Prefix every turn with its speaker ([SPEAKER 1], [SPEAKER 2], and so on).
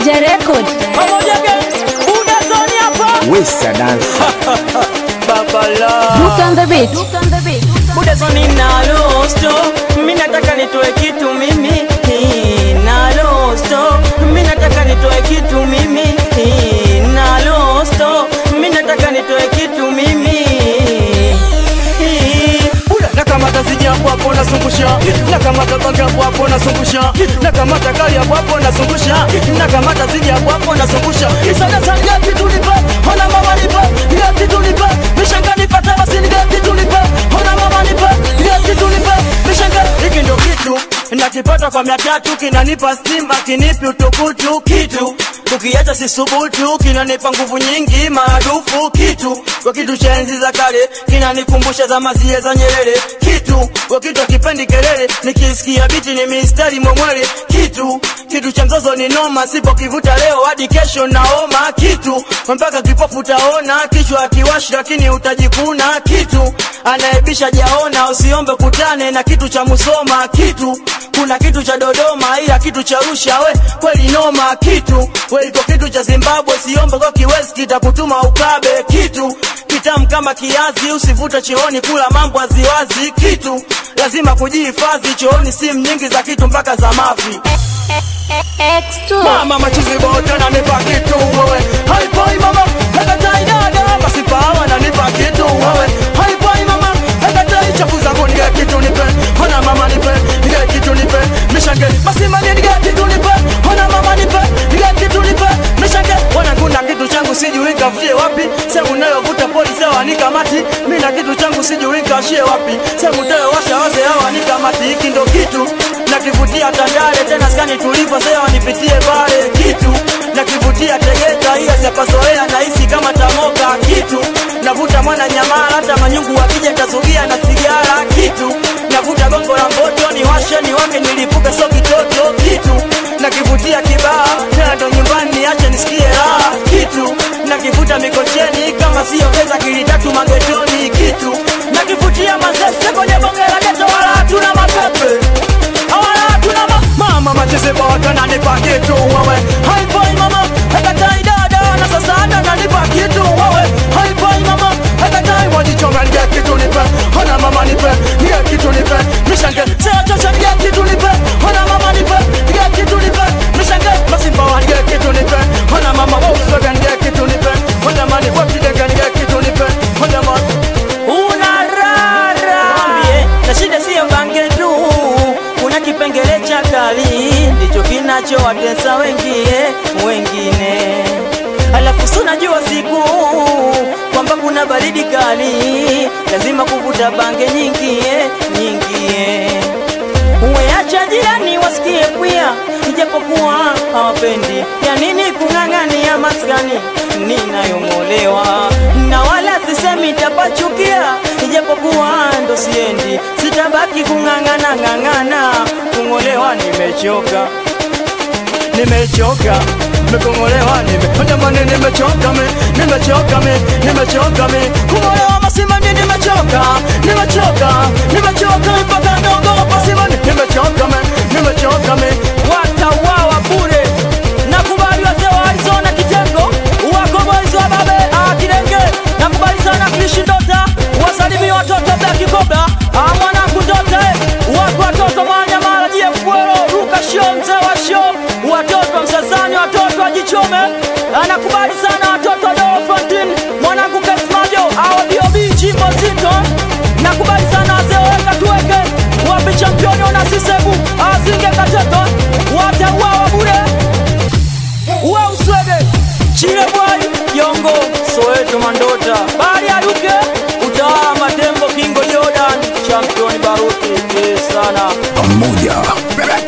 [SPEAKER 1] Pamoja Record.
[SPEAKER 2] pamoja gang buda zoni hapa
[SPEAKER 3] Wesa dance.
[SPEAKER 2] babala
[SPEAKER 1] Look on the beat. Look on the beat.
[SPEAKER 2] buda zoni na losto mimi nataka nitoe kitu mimi Hii, na losto mimi nataka nitoe kitu mimi Hii, na losto mimi nataka nitoe kitu mimi Hii.
[SPEAKER 4] Buda nakamata siji hapo hapo nasungusha nakamata bangi hapo hapo nasungusha nakamata kali hapo hapo nasungusha nakamata siji hapo hapo nasungusha isada sana gati tulipa ona mama nipa gati tulipa mishanga nipata basi ni gati tulipa ona mama nipa gati tulipa mishanga hiki ndio kitu nakipata kwa mia tatu kinanipa stima kinipi utukutu kitu ukiacha sisubutu kinanipa nguvu nyingi maradufu kitu kwa kitu cha enzi za kale kinanikumbusha za mazie za Nyerere kitu kwa kitu akipendi kelele nikisikia biti ni mistari mwemwele kitu kitu cha mzozo ni noma sipo kivuta leo hadi kesho naoma kitu mpaka kipofu utaona kichwa akiwashi lakini utajikuna kitu anaebisha jaona usiombe kutane na kitu cha Musoma kitu kuna kitu cha Dodoma ila kitu cha Arusha we kweli noma kitu we iko kitu cha Zimbabwe siombe kwa kiwezi kitakutuma ukabe kitu kitamu kama kiazi usivute chooni kula mambo aziwazi kitu lazima kujihifadhi chooni simu nyingi za kitu mpaka za mavi
[SPEAKER 1] X2.
[SPEAKER 4] mama machizi bote nanipa kitu wewe haipoi mama hekatai dada basi pawa nanipa kitu wewe haipoi mama hekatai chafu zangu nige kitu nipe hona mama nipe nige kitu nipe mishange basi mani nige kitu nipe hona mama nipe nige kitu nipe mishange wanangu na kitu changu sijui kafutie wapi sehemu nayovuta polisi hawanikamati mi na kitu changu sijui kashie wapi sehemu tayowasha wase hawanikamati hiki ndo kitu nakivutia Tandale tena skani tulipo sasa wanipitie pale kitu nakivutia Tegeta hiyo sipazoea nahisi kama tamoka kitu navuta mwana nyamala hata manyungu wakija tazugia na sigara kitu navuta gongo la mboto ni washe ni wake nilipuke so kitoto kitu nakivutia kibaa tena ndo nyumbani niache nisikie raha kitu nakivuta mikocheni kama sio pesa kilitatu magetoni kitu nakivutia mazese kwenye bonge la geto wala hatuna mapepe Awala tuna ma mama macheze bota nanipa kitu wewe haipoi mama hekatai dada na sasa hata nanipa kitu wewe haipoi mama hekatai wajichoma nige kitu nipe hona mama nipe nige kitu nipe mishange seo chocha nige kitu nipe hona mama nipe nige kitu nipe mishange masimba wa nige kitu nipe hona mama Volkswagen nige kitu nipe hona mani wapidega nige kitu nipe hona mama
[SPEAKER 2] unarara Mwambie, na shida siyo bange tu kuna kipengele cha kali ndicho kinachowatesa wengie wengine alafu si unajua siku kwamba kuna baridi kali lazima kuvuta bange nyingi eh, nyingi eh. Uweacha jirani wasikie pia, ijapokuwa hawapendi. Ya nini kung'ang'ania maskani ninayong'olewa, na wala sisemi tapachukia, ijapokuwa ndo siendi, sitabaki kung'ang'ana ng'ang'ana, kung'olewa nimechoka
[SPEAKER 4] nimechoka nimekongolewa nime jamani nimechoka mi nimechoka mi nimechoka mi kungolewa masimani nimechoka nimechoka nimechoka mpaka naogopa simani nimechoka mi nimechoka mi
[SPEAKER 2] watauawa bure. Nakubali wazee wa Arizona kitengo wako boys wa babe ah, Kidenge. Nakubali sana Krishi Dota, wasalimie watoto Black Cobra ah, mwanangu Dota eh. wako watoto Manyamala Jefuero Ruka Show mzee wa show, watoto wa Msasani, watoto wa Jichome. Anakubali sana watoto wa Dolo Fontin, mwanangu Kesmajo au BOB Jimbo Zito. Nakubali sana wazee weka tuweke wapi championi ona sisebu azinge kateto watauawa bure uwe uswege chile bwai yongo soweto mandota bari aluke utawala matembo kingo jordan championi baruti sana
[SPEAKER 3] Pamoja